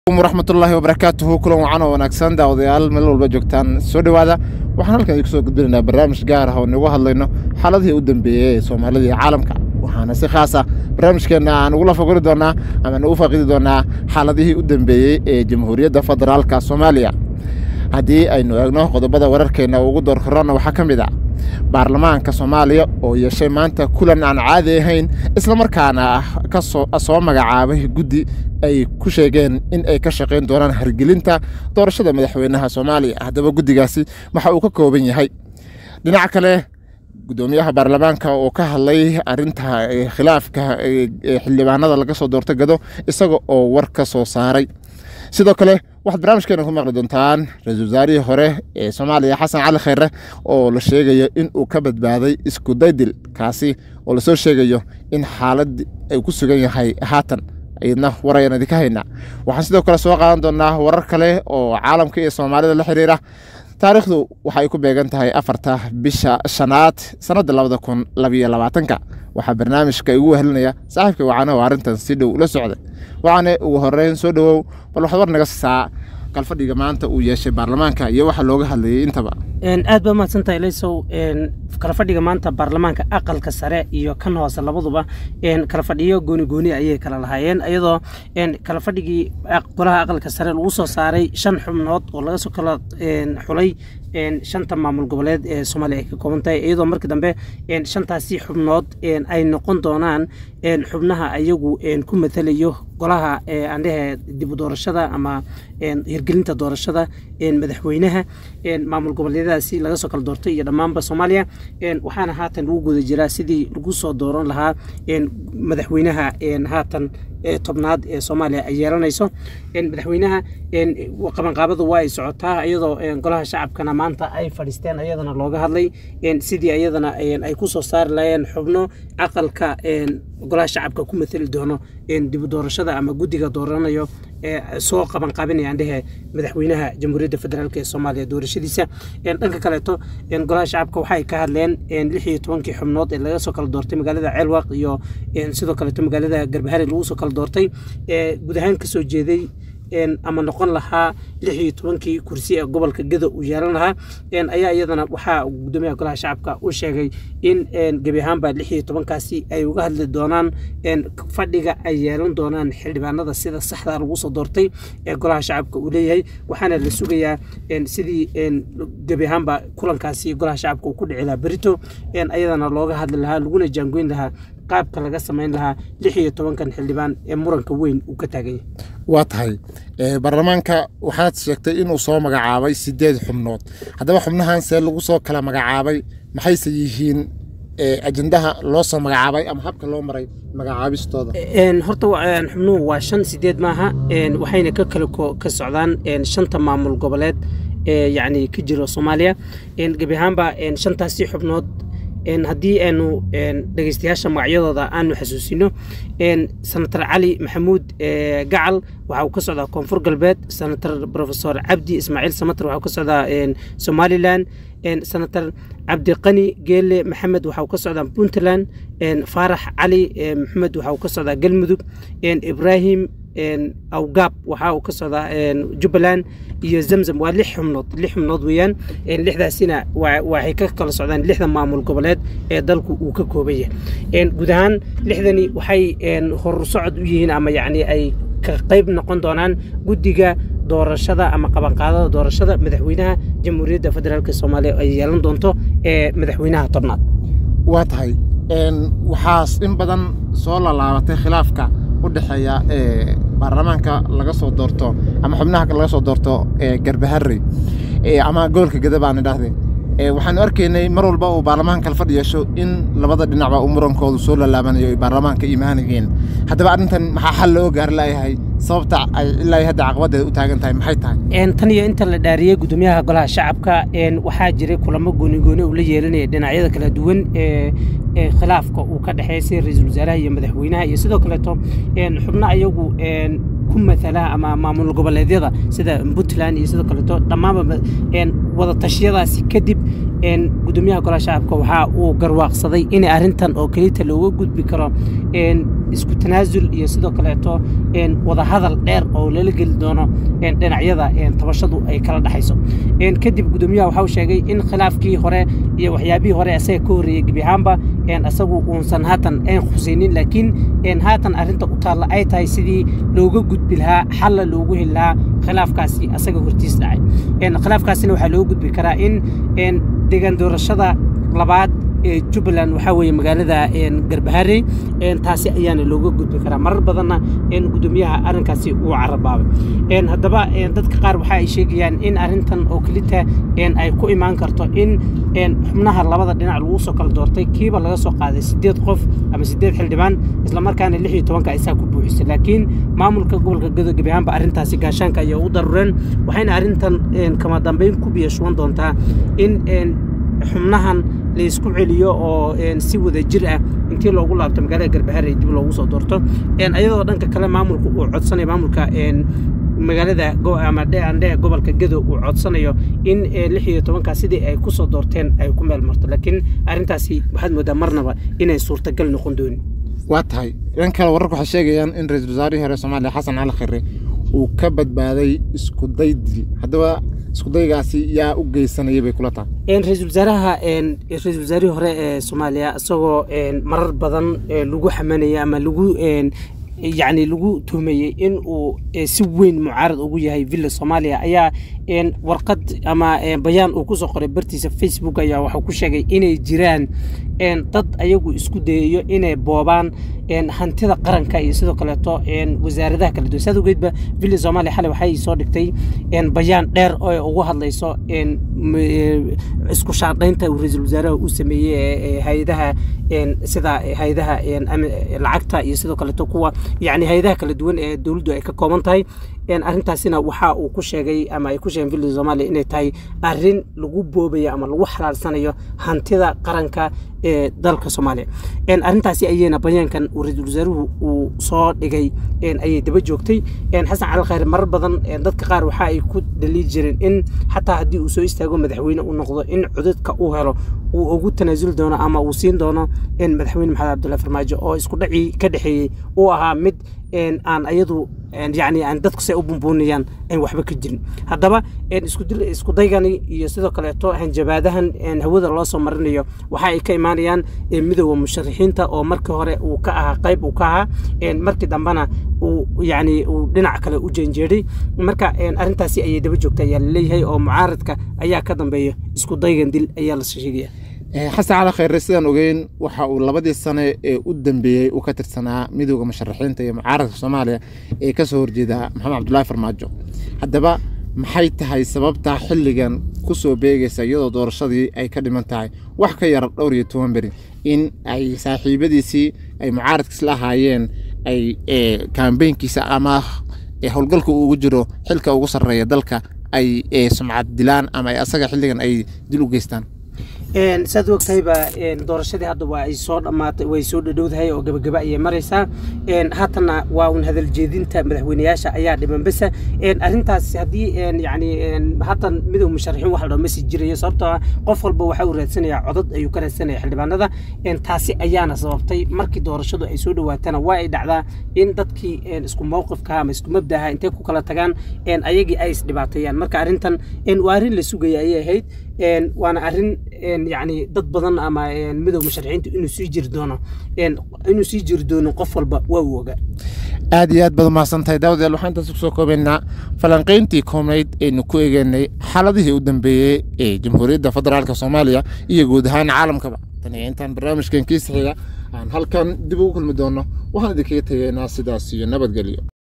waraxmatullaahi wabarakaatuhu kulan wacan oo wanaagsan daawadayaal meel walba joogtaan soo dhowaada waxaan halkan idinku soo gudbinaynaa barnaamij gaar ah oo nagu hadlayno xaaladihii u dambeeyey ee soomaalida iyo caalamka waxaana si khaas ah barnaamijkeenna aan ugula fagori doonaa ama nagu faaqidi doonaa xaaladihii u dambeeyey ee jamhuuriyadda federaalka soomaaliya haddii aynu eegno qodobada wararkeenna ugu door korona waxaa ka mid a baarlamaanka soomaaliya oo yeeshay maanta kulan aan caadi ahayn islamarkaana ka soo magacaabay guddi ay ku sheegeen in ay ka shaqayn doonaan hargelinta doorashada madaxweynaha soomaaliya haddaba guddigaasi waxa uu ka kooban yahay dhinaca kale gudoomiyaha baarlamaanka oo ka hadlay arinta khilaafka xildhibaanada laga soo doorta gado isaga oo war ka soo saaray sidoo kale waxaad barnaamijkeena ku maqli doontaan ra-iisul wasaarihii hore ee soomaaliya xasan cali kheyre oo la sheegayo in uu ka badbaaday isku daydil kaasi oo lasoo sheegayo in xaalad ay ku sugan yahay haatan iyadna war ayaan idinka haynaa waxaan sidoo kale soo qaadan doonaa warar kale oo caalamka iyo soomaalida la xiriira taariikhdu waxa ay ku beegan tahay afarta bisha shanaad sannadda labada kun labiyo labaatanka waxaa barnaamijka igu wehelinaya saaxiibka wacane oo arrintan si dhow la socday wacane ugu horeyn soo dhowow bal waxaad war naga siisaa kalfadhiga maanta uu yeeshay baarlamaanka iyo waxa looga hadlayay intaba aad baa mahadsantahay laysow kala fadhiga maanta baarlamaanka aqalka sare iyo kan hoose labaduba kala fadhiyo gooni gooni ayay kala lahaayeen iyadoo kala fadhigii golaha aqalka sare lagu soo saaray shan xubnood oo laga soo kala xulay shanta maamul goboleed ee soomaaliya ay ka kooban tahay iyadoo markii dambe shantaasi xubnood ay noqon doonaan xubnaha ayagu ku matalayo golaha andhehe dib u doorashada ama hirgelinta doorashada madaxweynaha maamul goboleedyadaasi laga soo kala doortay iyo dhammaanba soomaaliya waxaana haatan lagu guda jiraa sidii lagu soo dooran lahaa madaxweynaha haatan tobnaad ee soomaaliya ay yeelanayso madaxweynaha qabanqaabadu waa ay socotaa iyadoo golaha shacabkana maanta ay fadhiisteen ayadana looga hadlay sidii ayadana ay ku soo saari lahayeen xubno aqalka golaha shacabka ku matali doono dib u doorashada ama guddiga dooranayo soo qabanqaabinaya andhehe madaxweynaha jamhuuriyadda federaalk ee soomaaliya doorashadiisa dhanka kaleeto golaha shacabka waxay ka hadleen lix iyo tobankii xubnood ee laga soo kala doortay magaalada ceelwaq iyo sidoo kaleeto magaalada garbahari lagu soo kala doortay guud ahaan kasoo jeeday ama noqon lahaa lix iyo tobankii kursi ee gobolka geda uu yeelan lahaa ayaa iyadana waxaa gudoomiyaha golaha shacabka u sheegay in gebi ahaanba lix iyo tobankaasi ay uga hadli doonaan fadhiga ay yeelan doonaan xildhibaanada sida saxda lagu soo doortay ee golaha shacabka uu leeyahay waxaana la sugayaa sidii gebi ahaanba kulankaasi golaha shacabka uu ku dhici lahaa berito ayadana looga hadli lahaa laguna jaangoyn lahaa qaabka laga samayn lahaa lix iyo tobankan xildhibaan ee muranka weyn uu ka taaganya waa tahay baarlamaanka waxaad sheegtay inuu soo magacaabay sideed xubnood haddaba xubnahan see lagu soo kala magacaabay maxayse yihiin ajendaha loo soo magacaabay ama habka loo maray magacaabistooda horta xubnuhu waa shan sideed maaha waxayna ka kala ka socdaan shanta maamul goboleed ee yacni ka jiro soomaaliya gebi ahaanba shantaasi xubnood haddii aanu dhegeystayaasha magacyadooda aanu xasuusino senator cali maxamuud gacal waxa uu ka socdaa koonfur galbeed senator profesor cabdi ismaaciil samater waxa uu ka socdaa somalilan senator cabdiqani geele maxamed waxa uu ka socdaa puntland faarax cali maxamed waxa uu ka socdaa galmudug ibrahim awgaab waxa uu ka socdaa jubbaland iyo zamzam waa lix xubnood lix xubnood weeyaan lixdaasina waxay ka kala socdaan lixda maamul goboleed ee dalku uu ka kooban yahay guud ahaan lixdani waxay hor socod u yihiin ama yacni ay ka qayb noqon doonaan guddiga doorashada ama qabanqaadada doorashada madaxweynaha jamhuuriyadda federaalk soomaaliya ay yeelan doonto ee madaxweynaha tobnaad waa tahay waxaas in badan soo lalaabatay khilaafka u dhexeeya ee baarlamaanka laga soo doorto ama xubnaha laga soo doorto ee garbaharey ama gobolka geda baan idhaahday waxaanu arkaynay mar walba uu baarlamaanka kala fadhi yeesho in labada dhinacba uu murankoodu soo lalaabanayo ay baarlamaanka imaanayeen haddaba arrintan maxaa xal loo gaari laayahay sababta ay ilaa hadda caqabadeeda u taagan tahay maxay tahay tan iyo inta la dhaariyey gudoomiyaha golaha shacabka waxaa jiray kulamo goonigooni uu la yeelanaya dhinacyada kala duwan ee khilaafka uu ka dhexeeya sida ra-iisul wasaaraha iyo madaxweynaha iyo sidoo kaleeto xubno ayagu ku matala ama maamul goboleedyada sida puntland iyo sidoo kaleeto dhammaanba wada tashiyadaasi kadib gudoomiyaha golaha shacabka waxa uu garwaaqsaday in arrintan oo kelita looga gudbi karo isku tanaasul iyo sidoo kaleeto wadahadal dheer oo lala geli doono dhinacyada tabashadu ay kala dhexayso kadib gudoomiyaha waxau sheegay in khilaafkii hore iyo waxyaabihii hore asaga ka horreeyey gebi ahaanba asagu uusan haatan ayn khusaynin laakiin haatan arrinta u taalla ay tahay sidii looga gudbi lahaa xalla loogu heli lahaa khilaafkaasi asaga hortiis dhacay khilaafkaasina waxaa looga gudbi karaa in deegaan doorashada labaad ee jubbaland waxaa weeye magaalada garbaharey taasi ayaana looga gudbi karaa marar badanna gudoomiyaha arrinkaasi uu carabaabay haddaba dadka qaar waxa ay sheegayaan in arrintan oo kelita ay ku imaan karto in xubnaha labada dhinac lagu soo kala doortay kiiba laga soo qaaday sideed qof ama sideed xildhibaan islamarkaana lix iyo tobanka aysaa ku buuxisay laakiin maamulka gobolka gado gebi ahaanba arrintaasi gaashaanka ayaa u darureen waxayna arrintan kama dambeyn ku biyashuwan doontaa in xubnahan laysku celiyo oo si wada jir ah intii loogu laabto magaalada garbaharey dib loogu soo doorto ayadoo dhanka kale maamulka uu codsanayo maamulka magaalada ama dheandhe gobolka gado uu codsanayo in lix iyo tobankaa sidii ay ku soo doorteen ay ku meel marto laakiin arrintaasi waxaad moodaa marnaba inay suurtagal noqon doonin waa tahay dhan kale wararku waxay sheegayaan in ra-iisul wasaarihii hore soomaaliya xasan cali khire uu ka badbaaday isku day dil haddaba iskudaygaasi yaa u geysanayay bay kula tahay ra-iisul wasaaraha ra-iisul wasaarihii hore ee soomaaliya isagoo marar badan lagu xamanaya ama lagu yacni lagu tuhmayey in uu si weyn mucaarad ugu yahay villa soomaaliya ayaa warqad ama bayaan uu kusoo qoray bartiisa facebook ayaa waxuu ku sheegay inay jiraan dad ayagu isku dayayo inay boobaan hantida qaranka iyo sidoo kaleeto wasaaradaha kala duwan saad ogeedba villa soomaaliya xalay waxay soo dhigtay bayaan dheer oo ugu hadlayso isku shaadhaynta uu ra-iisul wasaaraha uu sameeyey hay-adaha sida hay-adaha lacagta iyo sidoo kaleeto kuwa yacni hay-adaha kala duwan ee dowladdu ay ka kooban tahay arrintaasina waxa uu ku sheegay ama ay ku sheegeen villa soomaaliya inay tahay arrin lagu boobayo ama lagu xalaalsanayo hantida qaranka ee dalka soomaaliya arrintaasi ayayna bayaankan uu ra-iisul wasaaruhu uu soo dhigay ayay daba joogtay xasan cali khayre marar badan dadka qaar waxa ay ku dhaliil jireen in xataa haddii uu soo istaago madaxweyne uu noqdo in codadka uu helo uu ugu tanaasuli doono ama uu siin doono madaxweyne maxamed cabdullahi farmaajo oo isku dhacii ka dhexeeyey uu ahaa mid aan ayadu yani aan dadku say u bumbuunayaan aan waxba ka jirin haddaba isku daygani iyo sidoo kaleeto hanjabaadahan hawada loo soo marinayo waxa ay ka imaanayaan midooda musharaxiinta oo markii hore uu ka ahaa qayb uu ka ahaa markii dambena uu yani uu dhinac kale u jeenjeeday marka arrintaasi ayay daba joogta ayaa laleeyahay oo mucaaradka ayaa ka dambeeya isku daygan dil ayaa la sheegaya xasan cali khayre sidaan ogeyn waxa uu labadii sane ee u dambeeyey uu ka tirsanaa midooda musharaxiinta iyo mucaaradka soomaaliya ee kasoo horjeeda maxamed cabdulaahi farmaajo haddaba maxay tahay sababta xilligan ku soo beegaysa iyadoo doorashadii ay ka dhiman tahay wax ka yar dhowr iyo toban beri in ay saaxiibadiisii ay mucaaradkiis la ahaayeen ay kambeynkiisa ama howlgalka uu ugu jiro xilka ugu sarreeya dalka ay sumcad dilaan ama asaga xilligan ay dil u geystaan saad ogtahayba doorashadii hadda waa ay soo dhammaatay way soo dhadhowdahay oo gabagaba ayay maraysaa haatanna waa un hadal jeedinta madaxweyneyaasha ayaa dhiman besa arrintaas haddii yani haatan midow musharaxiin wax la dhaho masi jirayo sababtoo ah qof walba waxa uu raadsanayaa codad ayuu ka raadsanaya xildhibaanada taasi ayaana sababtay markii doorashadu ay soo dhowaatana waa ay dhacdaa in dadkii isku mowqifka ama isku mabdaha intay ku kala tagaan ayagii ay isdhibaateeyaan marka arrintan waa arrin la sugaya ayay ahayd waana arrin yani dad badan ama midow musharaxiinta inuu sii jiri doono inuu sii jiri doono qof walba waa uu ogaa aad iyo aad baad umahadsantahay daawadayaal waxaan intaas kusoo koobaynaa falanqayntii koobnayd aynu ku eegeynay xaaladihii u dambeeyey ee jamhuuriyadda federaalka soomaaliya iyo guud ahaan caalamkaba tan iyo intaan barnaamijkan kiisa xiga aan halkan dib ugu kulmi doono waxaan idinkaga tegaynaa sidaas iyo nabadgelyo